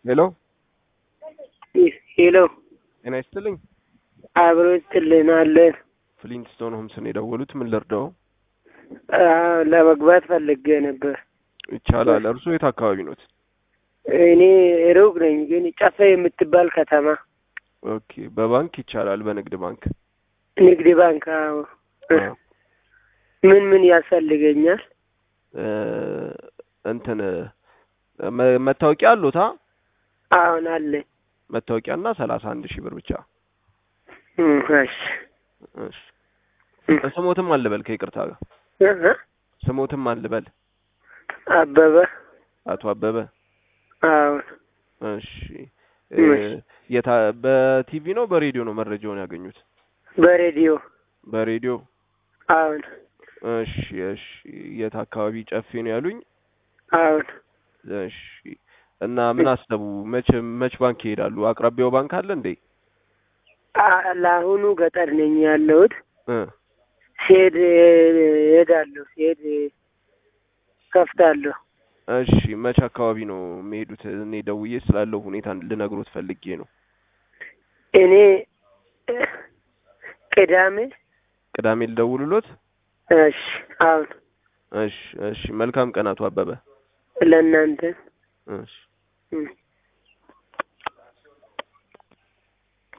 ሄሎ ሄሎ ጤና ይስጥልኝ። አብሮ ይስጥልናለን። ፍሊንትስቶን ሆምስን የደወሉት ምን ልርዳው? አዎ፣ ለመግባት ፈልጌ ነበር። ይቻላል። እርሱ የት አካባቢ ኖት? እኔ ሩቅ ነኝ፣ ግን ጨፌ የምትባል ከተማ ኦኬ። በባንክ ይቻላል። በንግድ ባንክ ንግድ ባንክ። አዎ። አዎ። ምን ምን ያስፈልገኛል? እ እንትን መ- መታወቂያ አሉታ? አሁን አለኝ። መታወቂያና ሰላሳ አንድ ሺህ ብር ብቻ። እም፣ እሺ እሺ። ስሞትም አልበል ከይቅርታ ጋር እ እ ስሞትም አልበል አበበ። አቶ አበበ። አሁን እሺ። እ እሺ። የታ በቲቪ ነው በሬዲዮ ነው መረጃውን ያገኙት? በሬዲዮ በሬዲዮ። አሁን እሺ እሺ። የት አካባቢ ጨፌ ነው ያሉኝ? አሁን እሺ። እና ምን አሰቡ? መች መች ባንክ ይሄዳሉ? አቅራቢያው ባንክ አለ እንዴ? አ- ለአሁኑ ገጠር ነኝ ያለሁት። እ ሲሄድ እሄዳለሁ፣ ሲሄድ ከፍታለሁ። እሺ። መች አካባቢ ነው የሚሄዱት? እኔ ደውዬ ስላለው ሁኔታ ልነግሮት ፈልጌ ነው። እኔ ቅዳሜ ቅዳሜ ልደውልሎት? እሺ። አሁን እሺ እሺ። መልካም ቀን አቶ አበበ። ለእናንተ እሺ። እም